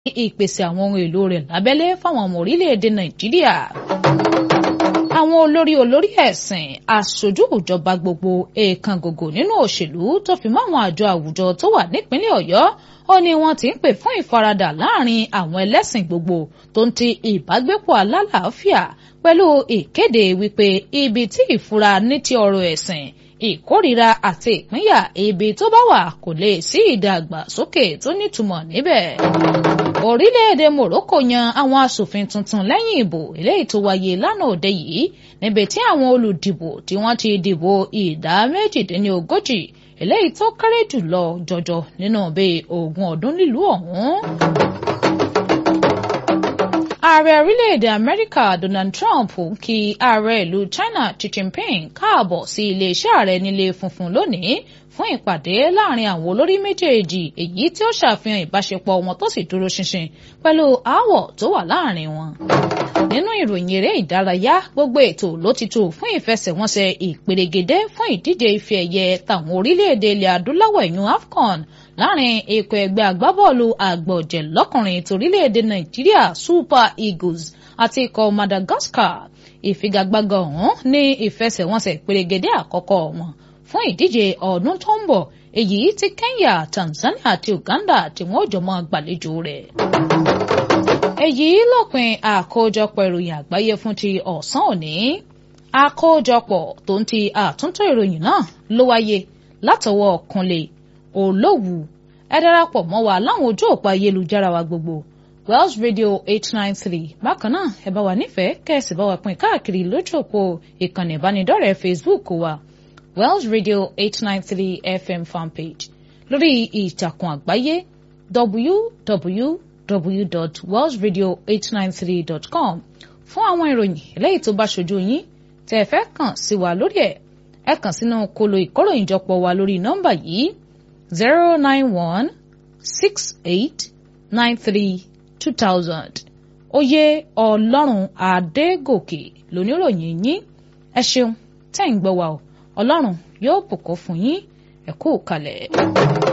ìpèsè àwọn ohun èlò rẹ̀ lábẹ́lé fáwọn ọmọ orílẹ̀-èdè nàìjíríà. àwọn olórí olórí ẹ̀sìn aṣojú ìjọba gbogbo èèkàn gògò nínú òṣèlú tó fi mọ́ àwọn àjọ àwùjọ tó wà nípínlẹ̀ ọ̀yọ́ ó ní wọ́n ti ń pè fún ìfaradà láàrin àwọn ẹlẹ́sìn gbogbo tó ń ti ìbágbépọ̀ alálàáfíà pẹ̀lú ìkéde wípé ibi tí ìfura ní ti ọ̀rọ̀ ẹ̀sìn ìkórìíra àti ìpínyà ibi tó bá wà kò lè sí ìdàgbàsókè tó nítumọ̀ níbẹ̀. orílẹ̀-èdè Morocco yan àwọn asòfin tuntun lẹ́yìn ìbò eléyìí tó wáyé lánàá òde yìí níbi tí àwọn olùdìbò tí wọ́n ti dìbò ìdá méjìdínlógójì eléyìí tó kéré jùlọ jọjọ nínú bíi ogún ọdún nílùú ọ̀hún. Ààrẹ orílẹ̀-èdè Amẹ́ríkà Donald Trump kí ààrẹ ìlú China Xi Jinping káàbọ̀ sí iléeṣẹ́ ààrẹ nílé funfun lónìí fún ìpàdé láàrin àwọn olórí méjèèjì èyí tí ó ṣàfihàn ìbáṣepọ̀ wọn tó sì dúró ṣinṣin pẹ̀lú aáwọ̀ tó wà láàrin wọn. Nínú ìròyìn eré ìdárayá gbogbo ètò ló ti tò fún ìfẹsẹ̀wọnsẹ̀ ìperégedé fún ìdíje ife ẹ̀yẹ tàwọn orílẹ̀-èdè ilẹ̀ adúláwọ̀ ẹ̀yún AFCON láàrin ikọ̀ ẹgbẹ́ agbábọ́ọ̀lù àgbọ̀jẹ̀ lọ́kùnrin torílẹ̀-èdè Nàìjíríà Super Eagles àti ikọ̀ Madagascar ìfigagbága ọ̀hún ní ìfẹsẹ̀wọnsẹ̀ ìperégedé àkọ́kọ́ wọn fún ìdíje ọdún tó ń bọ̀ èyí tí Kenya Tanzania àti Uganda tí wọ́n jọ mọ́ gbàlejò rẹ̀. èyí lópin àkójọpọ̀ ìròyìn àgbáyé fún ti ọ̀sán òní àkójọpọ̀ tó ń ti àtúntò ìròyìn náà ló wáyé látọwọ́ Kúnlé Olówù ẹ darapọ̀ mọ́ wa láwọn ojú òpó ayélujára wa gbogbo Welsh Radio eight nine three bákan náà ẹ bá wa nífẹ̀ẹ́ kẹ́sì bá wa pín káàkiri lójú òpó ìkànnì ìbánidọ́rẹ̀ẹ́ Facebook wa Welsh Radio eight nine three FM fanpage lórí ìtàkùn àgbáyé www.welshradio893.com fún àwọn ìròyìn eléyìí tó bá ṣojú yín tẹ́ ẹ fẹ́ kàn sí wa lórí ẹ̀ ẹ kàn sínú kolo ìkóròyìnjọpọ̀ wa lórí nọ́mbà yìí zero nine one six eight nine three two thousand oyè ọlọ́run adégòkè lóníròyìn yín ẹ ṣeun tẹ́ ń gbọ́ wa o ọlọ́run yóò bùkún fún yín ẹ kú kalẹ̀.